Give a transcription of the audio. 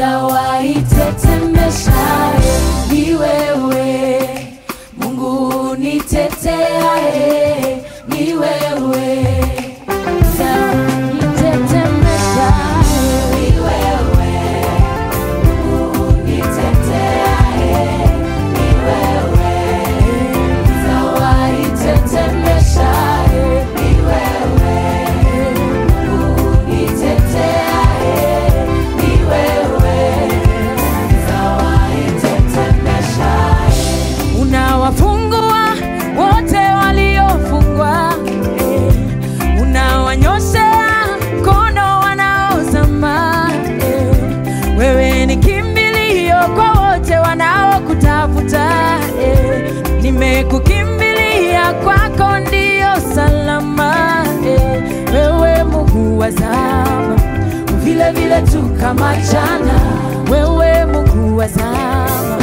nitawahi tetemeshaye, ni wewe Mungu niteteaye, ni wewe nitetemeshaye, ni wewe Mungu niteteaye, ni wewe nitawahi tetemeshaye, ni wewe Mungu niteteaye, ni wewe nitawahi tetemeshaye. unawafungua wote waliofungwa, eh. unawanyoshea mkono wanaozama. eh. Wewe ni kimbilio kwa wote wanaokutafuta. eh. Nimekukimbilia, kwako ndio salama. eh. Wewe Mungu wa zama, vile vile tu kama jana. Wewe Mungu wa zama